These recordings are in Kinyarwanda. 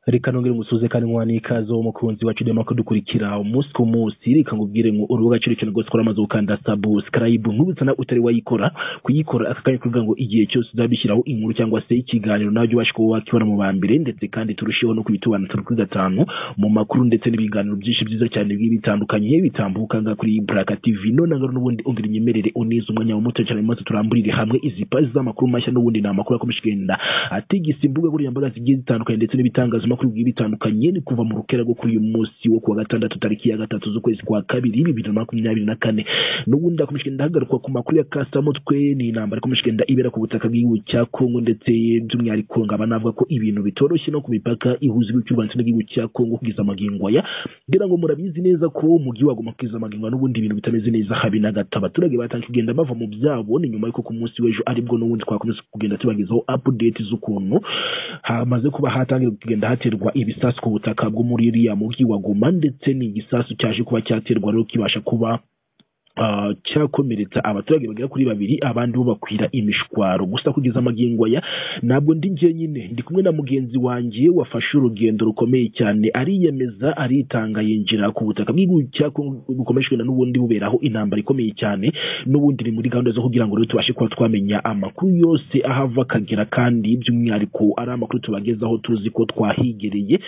reka nongere ngusuze kandi mwana ikaze wowe mukunzi wacu udema kudukurikira umunsi ku munsi reka nkubwire ngo urubuga cyo rukenerwa rwose ukora amaze gukanda subscribe nk'ubutsa na utari wayikora kuyikora aka kanya kuvuga ngo igihe cyose uzabishyiraho inkuru cyangwa se ikiganiro nawe ubashe kuba wakibona mu ba mbere ndetse kandi turusheho no kubitubana turi kuri gatanu mu makuru ndetse n'ibiganiro byinshi byiza cyane bigiye bitandukanye bitambuka ngaha kuri Braka TV none ngaho n'ubundi umvira inyemerere unize umwanya wa muto cyane maze turamburire hamwe izi pazi z'amakuru mashya n'ubundi ni amakuru akomeje kugenda atigisa imbuga nkoranyambaga zigiye zitandukanye ndetse n'ibitangaza amakuru bigiye bitandukanye ni kuva mu rukera rwo kuri uyu munsi wo kuwa gatandatu tariki ya gatatu z'ukwezi kwa kabiri bibiri na makumyabiri na kane n'ubundi hakomeje kugenda hagarukwa ku makuru ya kasamutwe ni intambara ikomeje kugenda ibera ku butaka bw'igihugu cya kongo ndetse by'umwihariko nkaba navuga ko ibintu bitoroshye no ku mipaka ihuza igihugu cy'u rwanda ndetse n'igihugu cya kongo kugeza amagingo aya ngira ngo murabizi neza ko mu gihe wagomba kugeza amagingo n'ubundi ibintu bitameze neza habe na gato abaturage batangiye kugenda bava mu byabo ni nyuma y'uko ku munsi w'ejo aribwo n'ubundi twakomeza kugenda tubagezaho update z'ukuntu hamaze kuba hatangira kugenda haterwa ibisasu ku butaka bwo muri iriya mujyi wa Goma ndetse ni igisasu cyaje kuba cyaterwa rero kibasha kuba Uh, cyakomeretsa abaturage bagera kuri babiri abandi bo bakwira imishwaro gusa kugeza amagingo aya ntabwo ndi jyenyine ndi kumwe na mugenzi wanjye wafashe urugendo rukomeye cyane ariyemeza aritanga yinjira ku butaka bw'igihugu cya Kongo bukomeje kugenda n'ubundi buberaho intambara ikomeye cyane n'ubundi ni muri gahunda zo kugira ngo rero tubashe kuba twamenya amakuru yose ahava akagera kandi by'umwihariko ari amakuru tubagezaho tuzi ko twahigereye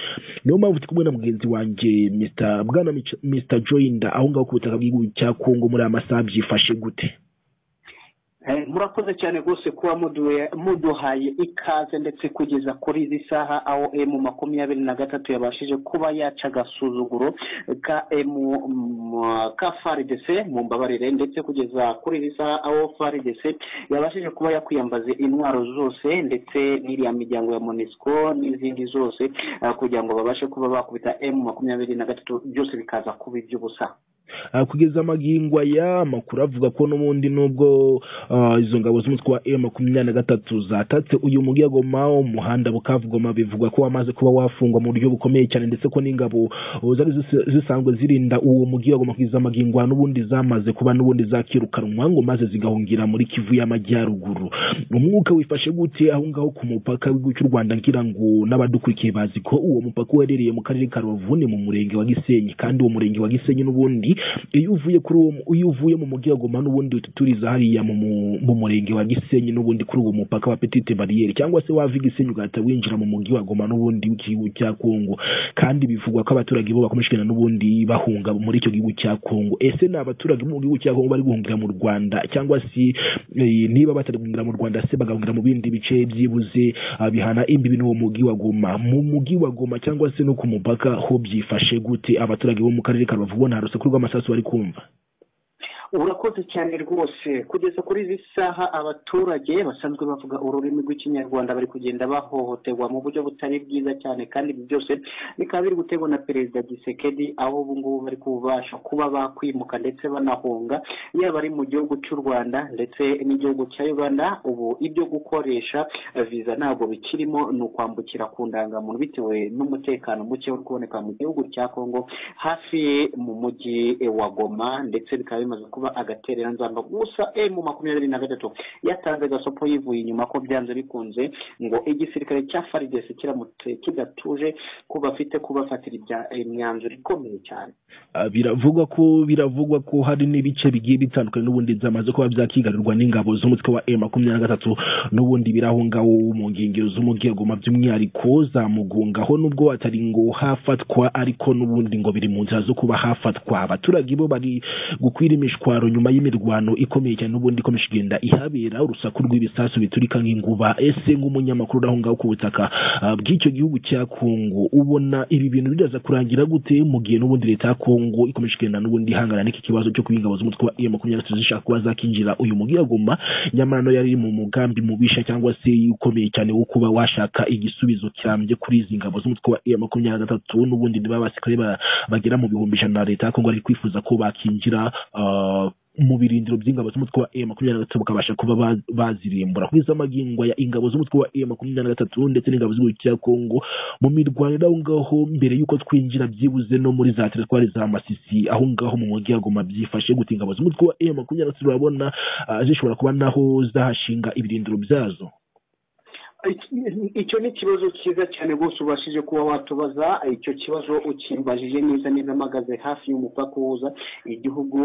niyo mpamvu ndi kumwe na mugenzi wanjye Mr. Bwana Mr. Joinda aho ngaho ku butaka bw'igihugu cya Kongo muri aya masaha byifashe gute murakoze cyane rwose kuba muduhaye ikaze ndetse kugeza kuri izi saha aho emu makumyabiri na gatatu yabashije kuba yaca agasuzuguro ka emu ka faridese mu mbabarire ndetse kugeza kuri izi saha aho faridese yabashije kuba yakwiyambaza intwaro zose ndetse n'iriya miryango ya monisiko n'izindi zose kugira ngo babashe kuba bakubita emu makumyabiri na gatatu byose bikaza kuba iby'ubusa kugeza amagingo aya amakuru avuga ko n'ubundi n'ubwo izo ngabo z'umutwe wa e makumyabiri na gatatu zatatse uyu mujyi wa Goma umuhanda bukavugoma bivugwa ko wamaze kuba wafungwa mu buryo bukomeye cyane ndetse ko n'ingabo zari zisanzwe zirinda uwo mujyi wa Goma kugeza amagingo n'ubundi zamaze kuba n'ubundi zakirukanwa ngo maze zigahungira muri Kivu y'Amajyaruguru umwuka wifashe gute aho ngaho ku mupaka w'igihugu cy'u Rwanda ngira ngo n'abadukurikiye bazi ko uwo mupaka uherereye mu karere ka Rubavu ni mu murenge wa Gisenyi kandi uwo murenge wa Gisenyi n'ubundi iyo uvuye kuri uwo iyo uvuye mu mujyi wa Goma n'ubundi ututuriza hariya mu murenge wa Gisenyi n'ubundi kuri uwo mupaka wa Petite Barriere cyangwa se wava Gisenyi ugahita winjira mu mujyi wa Goma n'ubundi w'igihugu cya Kongo kandi bivugwa ko abaturage bo bakomeje kugenda n'ubundi bahunga muri icyo gihugu cya Kongo ese ni abaturage bo mu gihugu cya Kongo bari guhungira mu Rwanda cyangwa se niba batari guhungira mu Rwanda se bagahungira mu bindi bice byibuze bihana imbibi n'uwo mujyi wa Goma mu mujyi wa Goma cyangwa se no ku mupaka ho byifashe gute abaturage bo mu karere ka Rubavu bo nta rusaku rw'amasaha amasasu bari kumva urakoze cyane rwose kugeza kuri izi saha abaturage basanzwe bavuga ururimi rw'ikinyarwanda bari kugenda bahohoterwa mu buryo butari bwiza cyane kandi ibi byose bikaba biri gutegwa na perezida gisekedi aho ubu ngubu bari kubasha kuba bakwimuka ndetse banahunga yaba ari mu gihugu cy'u rwanda ndetse n'igihugu cya uganda ubu ibyo gukoresha viza ntabwo bikirimo ni ukwambukira ku ndangamuntu bitewe n'umutekano muke uri kuboneka mu gihugu cya kongo hafi mu mujyi wa goma ndetse bikaba bimaze kuba agaterera nzamba gusa emu makumyabiri na gatatu yatanze gasopo yivuye inyuma ko byanze bikunze ngo igisirikare cya faridesi kiramutse kidatuje ko bafite kubafatira imyanzuro ikomeye cyane biravugwa ko biravugwa ko hari n'ibice bigiye bitandukanye n'ubundi byamaze kuba byakigarirwa n'ingabo z'umutwe wa emu makumyabiri na gatatu n'ubundi biri aho ngaho mu nkengero z'umujyi wa Goma by'umwihariko zamugungaho n'ubwo hatari ngo hafatwa ariko n'ubundi ngo biri mu nzira zo kuba hafatwa abaturage bo bari gukwirimishwa imitwaro nyuma y'imirwano ikomeye cyane n'ubundi ikomeje kugenda ihabera urusaku rw'ibisasu biturika nk'inguba ese nk'umunyamakuru uri aho ngaho ku butaka bw'icyo gihugu cya kongo ubona ibi bintu biraza kurangira gute mu gihe n'ubundi leta ya kongo ikomeje kugenda n'ubundi ihangana n'iki kibazo cyo kuba ingabo z'umutwe wa iyo makumyabiri zishaka kuba zakinjira uyu mujyi wa goma nyamara nayo yari mu mugambi mubisha cyangwa se ukomeye cyane wo kuba washaka igisubizo cyambye kuri izi ngabo z'umutwe wa iyo makumyabiri na gatatu n'ubundi niba abasirikare bagera mu bihumbi ijana na leta ya kongo ari kwifuza ko bakinjira mu birindiro by'ingabo z'umutwe wa e makumyabiri na gatatu bakabasha kuba bazirimbura kugeza amagingo ya ingabo z'umutwe wa e makumyabiri na gatatu ndetse n'ingabo z'igihugu cya kongo mu mirwanire aho ngaho mbere y'uko twinjira byibuze no muri za teritwari za masisi aho ngaho mu mujyi wa goma byifashe gute ingabo z'umutwe wa e makumyabiri na gatatu urabona zishobora kuba naho zahashinga ibirindiro byazo icyo ni ikibazo cyiza cyane rwose ubashije kuba watubaza icyo kibazo ukibajije neza neza mpagaze hafi y'umupaka uhuza igihugu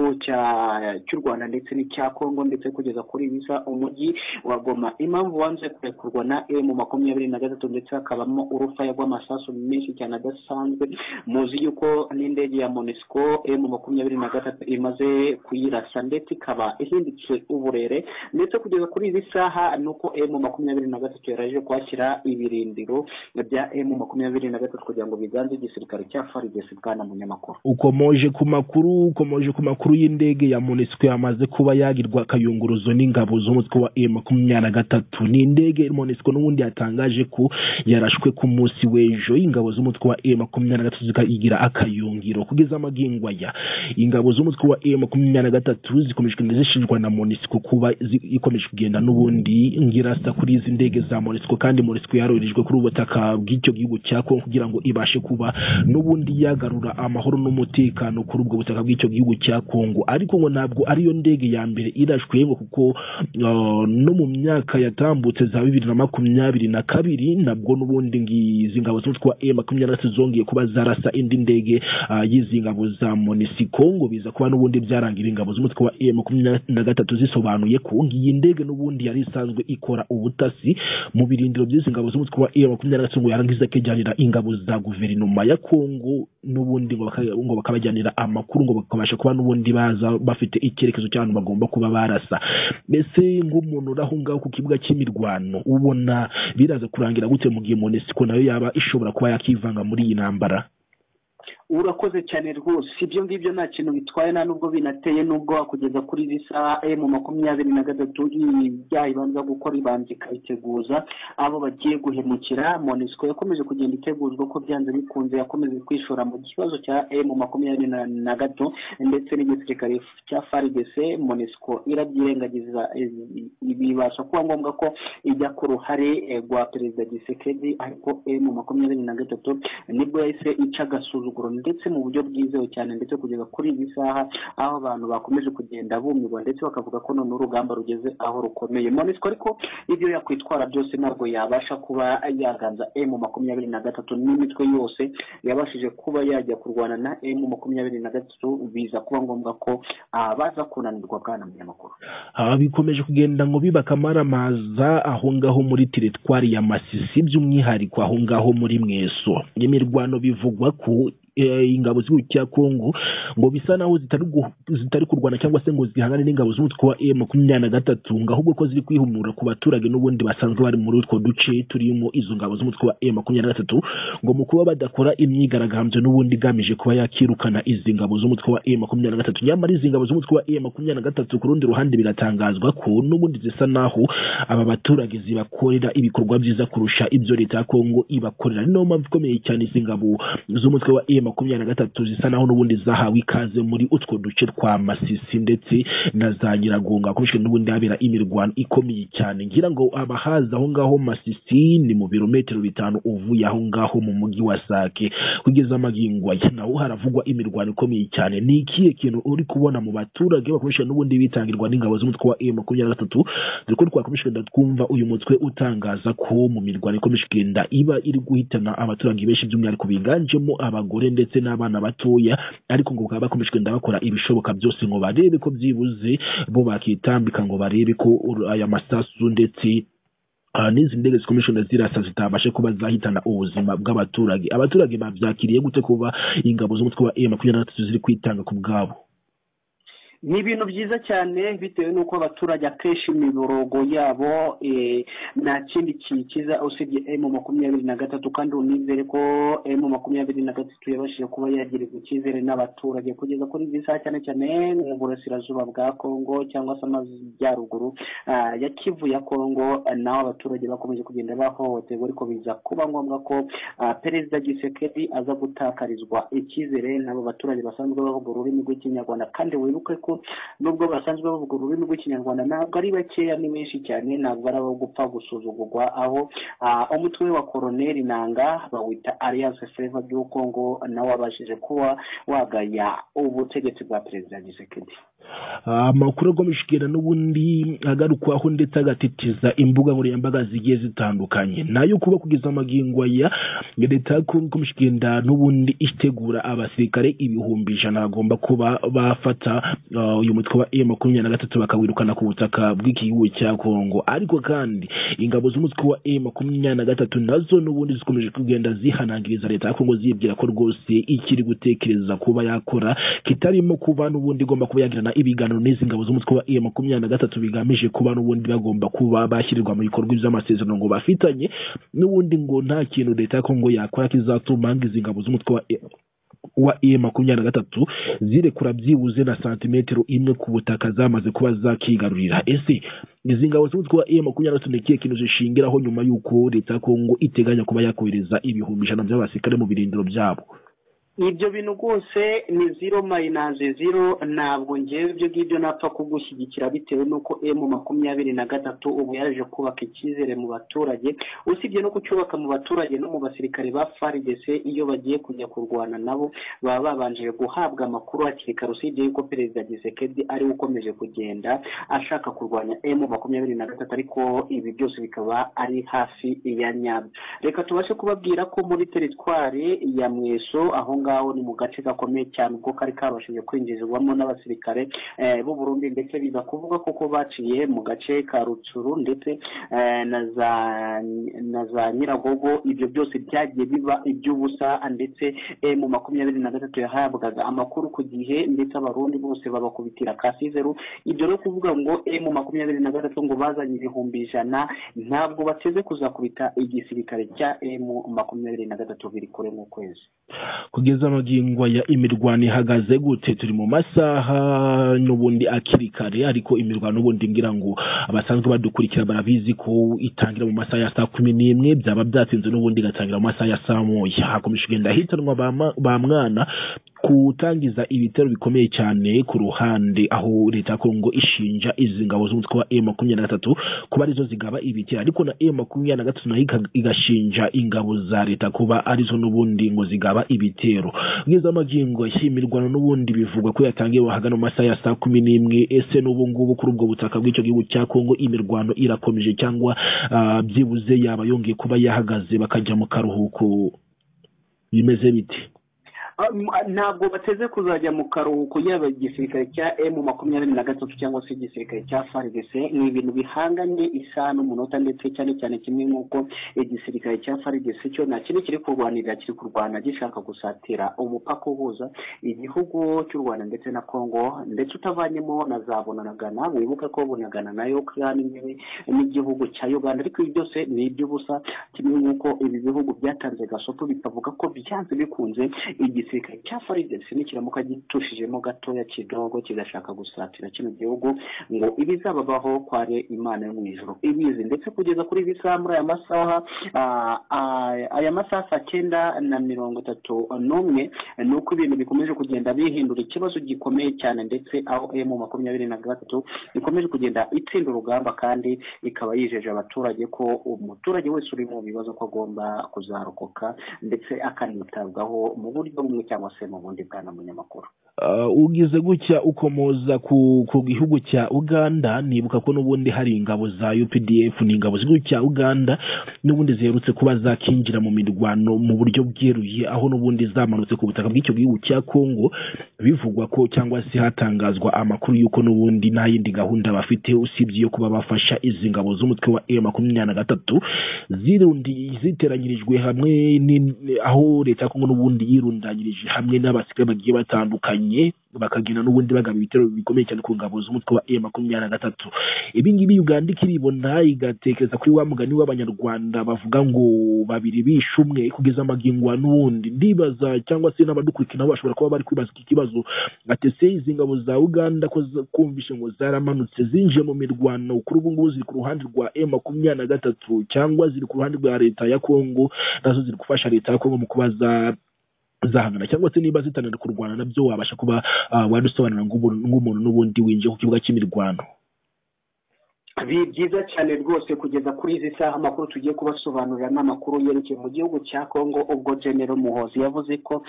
cy'u rwanda ndetse n'icya congo ndetse kugeza kuri bisa umujyi wa goma impamvu wanze kurekurwa na emu makumyabiri na gatatu ndetse hakabamo urufaya rw'amasasu menshi cyane adasanzwe muzi yuko n'indege ya monisco emu makumyabiri na gatatu imaze kuyirasa ndetse ikaba ihindutse uburere ndetse kugeza kuri izi saha ni uko emu makumyabiri na gatatu yari aje kwakira ibirindiro bya emu makumyabiri na gatatu kugira ngo biganze igisirikare cya farigesi bwana munyamakuru ukomoje ku makuru ukomoje ku makuru y'indege ya monisco yamaze kuba yagirwa akayunguruzo n'ingabo z'umutwe wa emu makumyabiri na gatatu ni indege monisco n'ubundi yatangaje ko yarashwe ku munsi w'ejo ingabo z'umutwe wa emu makumyabiri na gatatu zikayigira akayungiro kugeza amagingo aya ingabo z'umutwe wa emu makumyabiri na gatatu zikomeje kugenda zishinjwa na monisco kuba zi- ikomeje kugenda n'ubundi ngirasa kuri izi ndege za monisco kandi monisco yaroherejwe kuri ubu butaka bw'icyo gihugu cya kongo kugira ngo ibashe kuba n'ubundi yagarura amahoro n'umutekano kuri ubwo butaka bw'icyo gihugu cya kongo ariko ngo ntabwo ariyo ndege ya mbere irashwe ngo kuko uh, no mu myaka yatambutse za bibiri na makumyabiri na kabiri nabwo n'ubundi ngizi ngabo z'umutwe wa e makumyabiri na gatatu zongeye kuba zarasa indi ndege uh, y'izi ngabo za monisiko ngo biza kuba n'ubundi byarangira ingabo z'umutwe wa e makumyabiri na gatatu zisobanuye ko ngiyi ndege n'ubundi yari isanzwe ikora ubutasi mu birindiro by'izi ngabo z'umutwe wa e makumyabiri na gatatu ngo yarangiza akijyanira ingabo za guverinoma ya kongo n'ubundi ngo baka- ngo bakabajyanira amakuru ngo bakabasha kuba n'ubundi baza bafite icyerekezo cy'ahantu bagomba kuba barasa mbese nk'umuntu uri aho ngaho ku kibuga cy'imirwano ubona biraza kurangira gute mu gihe monesiko nayo yaba ishobora kuba yakivanga muri iyi ntambara urakoze cyane rwose ibyo ngibyo nta kintu bitwaye nta n'ubwo binateye n'ubwo wakugeza kuri izi saha emu makumyabiri na gatatu ibyaha ibanza gukora ibanza ikabiteguza abo bagiye guhemukira monisco yakomeje kugenda itegurwa ko byanze bikunze yakomeje kwishora mu kibazo cya emu makumyabiri na- na gato ndetse n'igisirikare cya farigese monisco irabyirengagiza izi- bibasha kuba ngombwa ko ijya ku ruhare eh, rwa perezida gisekedi ariko emu makumyabiri na gatatu nibwo yahise ica agasuzuguro ndetse mu buryo bwizewe cyane ndetse kugeza kuri iyi saha aho abantu bakomeje kugenda bumirwa ndetse bakavuga ko none urugamba rugeze aho rukomeye monisco ariko ibyo yakwitwara byose ntabwo yabasha kuba yaganza emu makumyabiri na gatatu n'imitwe yose yabashije kuba yajya kurwana na emu makumyabiri na gatatu biza kuba ngombwa ko abaza kunanirwa bwana munyamakuru aha bikomeje kugenda ngo bibaka amaramaza aho ngaho muri teritwari ya masisi by'umwihariko aho ngaho muri mweso imirwano bivugwa ku eh, ingabo z'igihugu cya kongo ngo bisa naho zitari gu- zitari kurwana cyangwa se ngo zihangane n'ingabo z'umutwe wa e makumyabiri na gatatu ngo ahubwo ko ziri kwihumura ku baturage n'ubundi basanzwe bari muri utwo duce turimo izo ngabo z'umutwe wa e makumyabiri na gatatu ngo mu kuba badakora imyigaragambyo n'ubundi igamije kuba yakirukana izi ngabo z'umutwe wa e makumyabiri na gatatu nyamara izi ngabo z'umutwe wa e makumyabiri na gatatu ku rundi ruhande biratangazwa ko n'ubundi zisa naho aba baturage zibakorera ibikorwa byiza kurusha ibyo leta ya kongo ibakorera ni nayo mpamvu ikomeye cyane izi ngabo z'umutwe wa e makumyabiri na gatatu zisa naho n'ubundi zahawe ikaze muri utwo duce twa masisi ndetse na za nyiragonga hakoreshwa n'ubundi habera imirwano ikomeye cyane ngira ngo abahaza aho ngaho masisi ni mu birometero bitanu uvuye aho ngaho mu mujyi wa sake kugeza amagingo aya naho haravugwa imirwano ikomeye cyane ni ikihe kintu uri kubona mu baturage bakoresha n'ubundi bitangirwa n'ingabo z'umutwe wa e makumyabiri na gatatu dore ko twakomeje kugenda twumva uyu mutwe utangaza ko mu mirwano ikomeje kugenda iba iri guhitana abaturage benshi by'umwihariko biganjemo abagore ndetse n'abana batoya ariko ngo bakaba bakomeje kugenda bakora ibishoboka byose ngo barebe ko byibuze bo bakitambika ngo barebe ko uru- aya masasu ndetse aha n'izi ndege zikomeje kugenda zirasa zitabashe kuba zahitana ubuzima bw'abaturage abaturage babyakiriye gute kuba ingabo z'umutwe wa e makumyabiri na gatatu ziri kwitanga ku bwabo ni ibintu byiza cyane bitewe n'uko abaturage akenshi imiborogo yabo eh, nta kindi kiyikiza usibye emu makumyabiri na gatatu kandi unizere ko emu makumyabiri na gatatu yabashije kuba yagirirwa icyizere n'abaturage kugeza kuri izi saha cyane cyane mu burasirazuba bwa kongo cyangwa se amajyaruguru ah, ya kivu ya kongo ah, naho abaturage bakomeje kugenda bahohoterwa ariko biza kuba ngombwa ko ah, perezida gisekedi aza gutakarizwa icyizere n'abo baturage basanzwe bavuga ururimi rw'ikinyarwanda kandi wibuke ko kuko nubwo basanzwe bavuga ururimi rw'ikinyarwanda ntabwo ari bakeya ni benshi cyane ntabwo ari abo gupfa gusuzugurwa aho umutwe wa koroneri nanga bawita alliance feva by'u kongo nawe wabashije kuba wagaya ubutegetsi bwa perezida gisekedi amakuru agomeshwira n'ubundi agarukwaho ndetse agatitiza imbuga nkoranyambaga zigiye zitandukanye nayo kuba kugeza amagingo ya leta ikomeshwira n'ubundi itegura abasirikare ibihumbi ijana bagomba kuba bafata uyu mutwe wa e makumyabiri na gatatu bakawirukana ku butaka bw'igihugu cya kongo ariko kandi ingabo z'umutwe wa e makumyabiri na gatatu nazo n'ubundi zikomeje kugenda zihanangiriza leta ya kongo zibwira ko rwose ikiri gutekereza kuba yakora kitarimo kuba n'ubundi igomba kuba yagirana ibiganiro n'izi ngabo z'umutwe wa e makumyabiri na gatatu bigamije kuba n'ubundi bagomba kuba bashyirirwa mu bikorwa by'amasezerano ngo bafitanye n'ubundi ngo nta kintu leta ya kongo yakora kizatuma izi ngabo z'umutwe wa A- wa e makumyabiri na gatatu zirekura byibuze na santimetero imwe ku butaka zamaze kuba zakigarurira ese izi ngabo z'umutwe wa e makumyabiri na gatatu ni ikihe kintu zishingiraho nyuma y'uko leta ya kongo iteganya kuba yakohereza ibihumbi ijana by'abasirikare mu birindiro byabo ibyo bintu rwose ni ziro mayinazi ziro ntabwo ngewe ibyo ngibyo napfa kugushyigikira bitewe n'uko emu makumyabiri na gatatu ubu yaje kubaka icyizere mu baturage usibye no kucyubaka mu baturage no mu basirikare ba faridese iyo bagiye kujya kurwana nabo baba babanje guhabwa amakuru hakiri kare usibye yuko perezida gisekedi ari we ukomeje kugenda ashaka kurwanya emu makumyabiri na gatatu ariko ibi byose bikaba ari hafi ya nyabyo reka tubashe kubabwira ko muri teritwari ya mweso aho ngaho ngaho ni mu gace gakomeye cyane kuko kari kabashije kwinjizwamo n'abasirikare b'u Burundi ndetse biza kuvuga kuko baciye mu gace ka rutsuru ndetse na za nyiragogo ibyo byose byagiye biba iby'ubusa ndetse mu makumyabiri na gatatu yahabwaga amakuru ku gihe ndetse abarundi bose babakubitira kasizeru ibyo no kuvuga ngo mu makumyabiri na gatatu ngo bazanye ibihumbi ijana ntabwo bateze kuzakubita igisirikare cya mu makumyabiri na gatatu biri kure mu kwezi kugeza amagingo ya imirwano ihagaze gute turi mu masaha n'ubundi akiri kare ariko imirwano n'ubundi ngira ngo abasanzwe badukurikira barabizi ko itangira mu masaha ya saa kumi n'imwe byaba byatinze n'ubundi igatangira mu masaha ya saa moya hakomeje kugenda hitanwa ba ma- ba mwana gutangiza ibitero bikomeye cyane ku ruhande aho leta ya kongo ishinja izi ngabo z'umutwe wa e makumyabiri na gatatu kuba arizo zigaba ibitero ariko na e makumyabiri na gatatu nayo ika- igashinja ingabo za leta kuba arizo n'ubundi ngo zigaba ibitero bwiza amagingo y'imirwano n'ubundi bivugwa ko yatangiye hagana mu masaha ya saa kumi n'imwe ese n'ubu ngubu kuri ubwo butaka bw'icyo gihugu cya kongo imirwano irakomeje cyangwa ah, byibuze yaba yongeye kuba yahagaze bakajya mu karuhuko bimeze biti ntabwo bateze kuzajya mu karuhuko yaba igisirikare cya emu makumyabiri na gatatu cyangwa se igisirikare cya faridese ni ibintu bihanganye isaha n'umunota ndetse cyane cyane kimwe nk'uko igisirikare cya faridese cyo nta kintu kiri kurwanirira kiri kurwana gishaka gusatira umupaka uhuza igihugu cy'u rwanda ndetse na congo ndetse utavanyemo na za bunagana wibuke ko bunagana nayo kandi imbibi n'igihugu cya uganda ariko ibi byose ni iby'ubusa kimwe nk'uko ibi bihugu byatanze gasopo bikavuga ko byanze bikunze igisirikare cya faridesi nikiramuka gitushijemo gatoya kidogo kigashaka gusatira kino gihugu ngo ibizababaho kware imana yo mu ijoro ibizi ndetse kugeza kuri ibi saha muri aya masaha ah, ah, aya masaha saa cyenda na mirongo itatu n'umwe ni uko ibintu bikomeje kugenda bihindura ikibazo gikomeye cyane ndetse aho emu makumyabiri na gatatu ikomeje kugenda itsinda urugamba kandi ikaba yijeje abaturage ko umuturage wese uri mu bibazo ko agomba kuzarokoka ndetse akanitabwaho mu buryo bumwe cyangwa se mu bundi bwana munyamakuru Uh, ugize gutya ukomoza ku, ku gihugu cya uganda nibuka ko n'ubundi hari ingabo za updf ni ingabo z'igihugu cya uganda n'ubundi ziherutse kuba zakinjira mu mirwano mu buryo bweruye aho n'ubundi zamanutse ku butaka bw'icyo gihugu cya congo bivugwa ko cyangwa se hatangazwa amakuru y'uko n'ubundi nta yindi gahunda bafite usibye iyo kuba bafasha izi ngabo z'umutwe wa e makumyabiri na gatatu zirundi ziteranyirijwe hamwe ni- aho leta ya kongo n'ubundi yirundanyirije hamwe n'abasirikare bagiye batandukanye bakagenda n'ubundi bagaba ibitero bikomeye cyane ku ngabo z'umutwe wa e makumyabiri na gatatu ibi ngibi uganda ikiribona igatekereza kuri wa mugani w'abanyarwanda bavuga ngo babiri bishe umwe kugeza amagingo ya n'ubundi ndibaza cyangwa se n'abadukurikira nabo bashobora kuba bari kwibaza iki kibazo gatese izi ngabo za uganda ko z- kumvishe ngo zaramanutse zinjiye mu mirwano kuri ubu ngubu ziri ku ruhande rwa e makumyabiri na gatatu cyangwa ziri ku ruhande rwa leta ya kongo nazo ziri gufasha leta ya kongo mu kuba za zahangana cyangwa se niba zitanira kurwana nabyo wabasha kuba uh, wadusobanura nk'umuntu n'ubundi winjiye ku kibuga cy'imirwano byiza cyane rwose kugeza kuri izi saha amakuru tugiye kubasobanurira n'amakuru yerekeye mu gihugu cya congo ubwo genero muhozi yavuze ko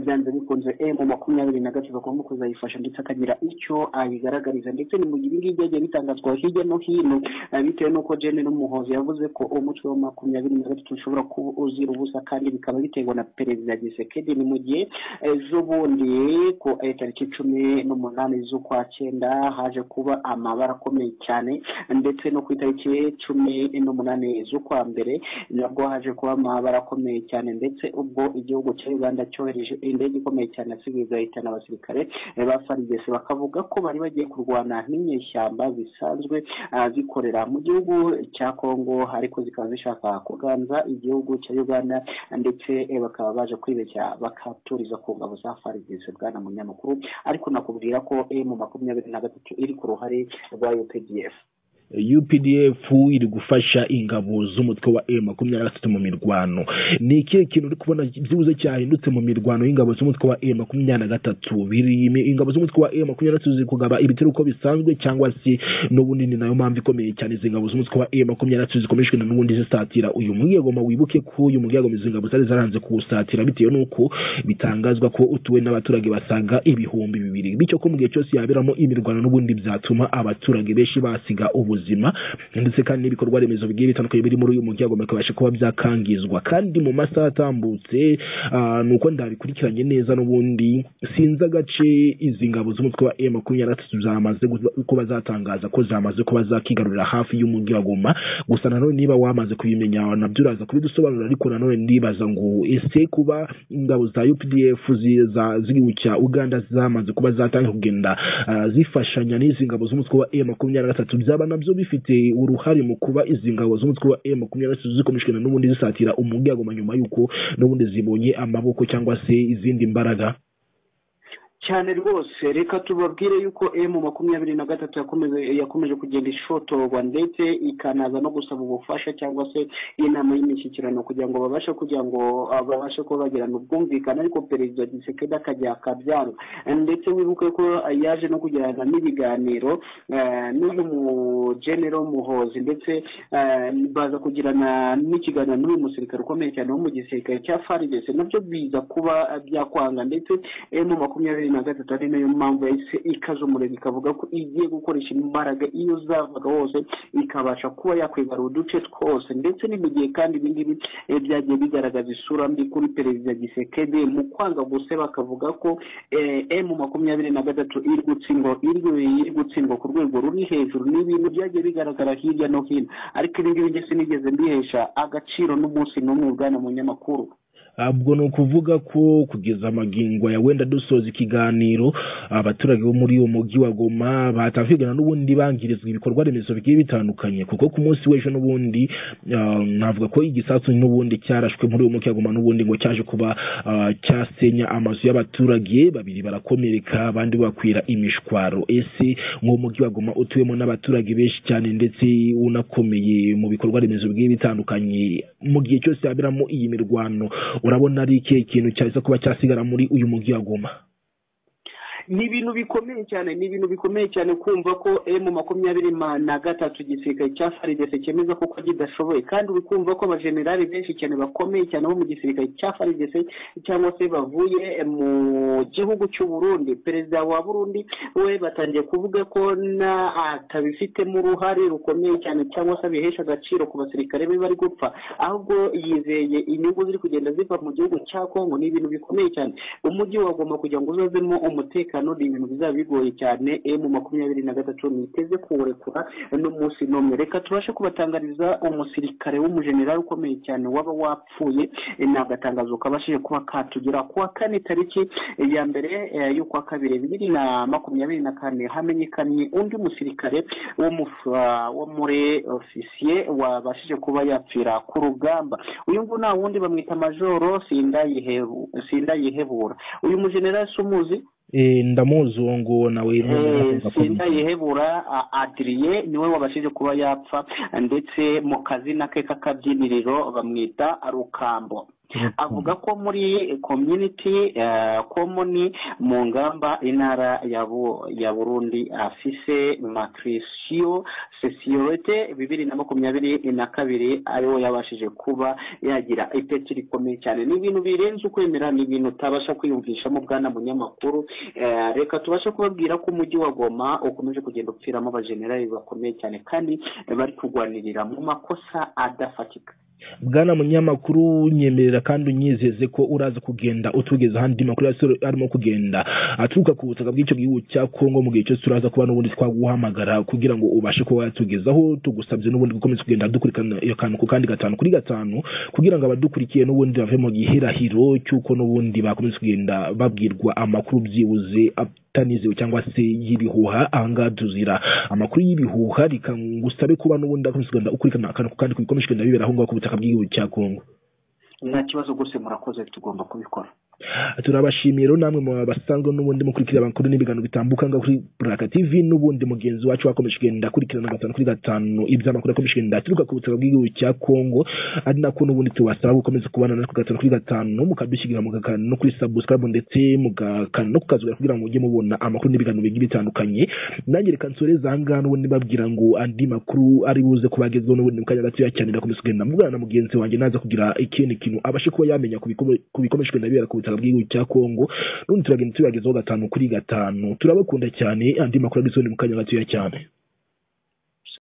byanze bikunze emu makumyabiri na gatatu agomba kuzayifasha ndetse akagira icyo ayigaragariza ndetse ni mu gihe ibingibi byagiye bitangazwa hirya no hino bitewe n'uko genero muhozi yavuze ko umutwe wa makumyabiri na gatatu ushobora kuba uzira ubusa kandi bikaba biterwa na perezida gisekedi ni mu gihe z'ubundi ku tariki cumi n'umunani z'ukwa cyenda haje kuba amabara akomeye cyane ndetse no ku itariki cumi n'umunani z'ukwa mbere nabwo haje kuba amabara akomeye cyane ndetse ubwo igihugu cya uganda cyohereje indege ikomeye cyane asigaye igahitana abasirikare ba farigese bakavuga ko bari bagiye kurwana n'inyeshyamba zisanzwe zikorera mu gihugu cya congo ariko zikaba zishaka kuganza igihugu cya uganda ndetse bakaba baje kwibeshya bakaturiza ku ngabo za farigese bwana munyamakuru ariko nakubwira ko emu makumyabiri na gatatu iri ku ruhare rwa updf UPDF iri gufasha ingabo z'umutwe wa M makumyabiri na gatatu mu mirwano ni ikihe kintu uri kubona byibuze cyahindutse mu mirwano y'ingabo z'umutwe wa M makumyabiri na gatatu ingabo z'umutwe wa M makumyabiri na gatatu ziri kugaba ibitero uko bisanzwe cyangwa se n'ubundi ni nayo mpamvu ikomeye cyane izi ngabo z'umutwe wa M makumyabiri na gatatu zikomeshwe na n'ubundi zisatira uyu mwigoma wibuke ko uyu mwigoma izi ngabo zari zaranze kuwusatira bitewe n'uko bitangazwa ko utuwe n'abaturage basaga ibihumbi bibiri bityo ko mu gihe cyose yaberamo imirwano n'ubundi byatuma abaturage benshi basiga ubuzima ubuzima ndetse kandi n'ibikorwa remezo bigiye bitandukanye biri muri uyu muryango bikabasha kuba byakangizwa kandi mu masaha atambutse ni uko ndabikurikiranye neza n'ubundi sinzi agace izi ngabo z'umutwe wa m makumyabiri na gatatu zamaze kuba zatangaza ko zamaze kuba zakigarurira hafi y'umujyi wa goma gusa nanone niba wamaze kubimenya nabyo uraza kubidusobanurira ariko nanone ndibaza ngo ese kuba ingabo za updf ziwucya uganda zamaze kuba zatangira kugenda zifashanya n'izi ngabo z'umutwe wa m makumyabiri na gatatu byaba nabyo nabyo bifite uruhare mu kuba izi ngabo z'umutwe wa M makumyabiri na gatatu zikomeshwa n'ubundi zisatira umuryango nyuma y'uko n'ubundi zibonye amaboko cyangwa se izindi mbaraga cyane rwose reka tubabwire yuko emu makumyabiri na gatatu yakomeje kugenda ishotorwa ndetse ikanaza no gusaba ubufasha cyangwa se inama y'imishyikirano kugira ngo babashe kugira ngo babashe kuba bagirana ubwumvikane ariko perezida gisekedi akajya akabyanga ndetse wibuke ko yaje no kugirana n'ibiganiro n'uyu mugenero muhozi ndetse baza kugirana n'ikiganiro n'uyu musirikare ukomeye cyane wo mu gisirikare cya farigese nabyo biza kuba byakwanga ndetse emu makumyabiri na gatatu ari nayo mpamvu yahise ikaza umurego ikavuga ko igiye gukoresha imbaraga iyo zavaga hose ikabasha kuba yakwigarura uduce twose ndetse ni mu gihe kandi ibi ngibi byagiye bigaragaza isura mbi kuri perezida gisekedi mu kwanga guse bakavuga ko emu makumyabiri na gatatu iri gutsindwa iri gutsindwa ku rwego ruri hejuru ni ibintu byagiye bigaragara hirya no hino ariko ibi ngibi ndetse nigeze mbihesha agaciro n'umunsi n'umwe bwana munyamakuru ubwo ni ukuvuga ko kugeza amagingo ya wenda dusoza ikiganiro abaturage bo muri uwo mujyi wa goma batamvikana n'ubundi bangirizwa ibikorwa remezo bigiye bitandukanye kuko ku munsi w'ejo n'ubundi navuga ko igisasu n'ubundi cyarashwe muri uwo mujyi wa goma n'ubundi ngo cyaje kuba cyasenya amazu y'abaturage babiri barakomereka abandi bakwira imishwaro ese nk'uwo mujyi wa goma utuwemo n'abaturage benshi cyane ndetse unakomeye mu bikorwa remezo bigiye bitandukanye mu gihe cyose haberamo iyi mirwano urabona ari ikihe kintu cyaza kuba cyasigara muri uyu mujyi wa goma ni ibintu bikomeye cyane ni ibintu bikomeye cyane kumva ko emu makumyabiri na gatatu igisirikare cya faridese cyemeza ko kidashoboye kandi uri kumva ko abajenerali benshi cyane bakomeye cyane bo mu gisirikare cya faridese cyangwa se bavuye mu gihugu cy'u Burundi perezida wa burundi we batangiye kuvuga ko atabifitemo uruhare rukomeye cyane cyangwa se abihesha agaciro ku basirikare be bari gupfa ahubwo yizeye inyungu ziri kugenda ziva mu gihugu cya kongo ni ibintu bikomeye cyane umujyi wagomba kugira ngo uzazemo umutekano umutekano ni ibintu bizaba bigoye cyane emu makumyabiri na gatatu niteze kuwurekura n'umunsi n'umwe reka tubashe kubatangariza umusirikare w'umujenerali ukomeye cyane waba wapfuye ni agatangazo kabashije kuba katugera kuwa kane tariki ya mbere y'ukwa kabiri bibiri na makumyabiri na kane hamenyekanye undi musirikare wo muri ofisiye wabashije kuba yapfira ku rugamba uyu nguyu nta wundi bamwita majoro sindayihebura uyu mujenerali si umuzi ndamuzi uwo nguwo nawe sindayihebura adiriye niwe wabashije kuba yapfa ndetse mu kazina ke k'akabyiniriro bamwita rukambo avuga ko muri community komoni mu ngamba intara ya burundi afise matrisiyo sesiyorete bibiri na makumyabiri na kabiri ariwo yabashije kuba yagira iteki rikomeye cyane ni ibintu birenze ukwemera ni ibintu utabasha kwiyumvishamo bwana munyamakuru reka tubashe kubabwira ko umujyi wa goma ukomeje kugenda upfiramo abajenerali bakomeye cyane kandi bari kurwanirira mu makosa adafatika bwana munyamakuru nyemerera kandi unyizeze ko uraza kugenda utugeza ahandi makuru yasoro arimo kugenda aturuka ku butaka bw'icyo gihugu cya kongo mu gihe cyose turaza kuba n'ubundi twaguhamagara kugira ngo ubashe kuba watugezaho tugusabye n'ubundi gukomeza kugenda dukurikirana iyo kantu ku kandi gatanu kuri gatanu kugira ngo abadukurikiye n'ubundi bave mu gihirahiro cy'uko n'ubundi bakomeza kugenda babwirwa amakuru byibuze atanizewe cyangwa se y'ibihuha ahangaha tuzira amakuru y'ibihuha reka ngusabe kuba n'ubundi akomeza ukurikirana akantu ku kandi kubikomeje kugenda bibera aho ngaho ku butaka bw'igihugu cya kongo nta kibazo rwose murakoze tugomba kubikora turabashimira namwe mu basanzwe n'ubundi mukurikira amakuru n'ibiganiro bitambuka ngaho kuri buraka tv n'ubundi mugenzi wacu wakomeje kugenda akurikirana gatanu kuri gatanu iby'amakuru akomeje kugenda aturuka ku butaka bw'igihugu cya kongo ari nako n'ubundi tubasaba gukomeza kubana natwe gatanu kuri gatanu mukadushyigikira mugakana no kuri subscribe ndetse mugakana no kukazugara kugira ngo mujye mubona amakuru n'ibiganiro bigiye bitandukanye nanjye reka nsoreze aha ngaha n'ubundi mbabwira ngo andi makuru ari buze kubagezwaho n'ubundi mu kanya gatoya cyane ndakomeza kugenda muvugana na mugenzi wanjye naza kugira ikindi kintu abashe kuba yamenya ku bikomeje kugenda bibera ku butaka ubutaka bw'igihugu cya kongo n'ubundi turagenda tubagezaho gatanu kuri gatanu turabakunda cyane andi makuru agizwe mu kanya gatoya cyane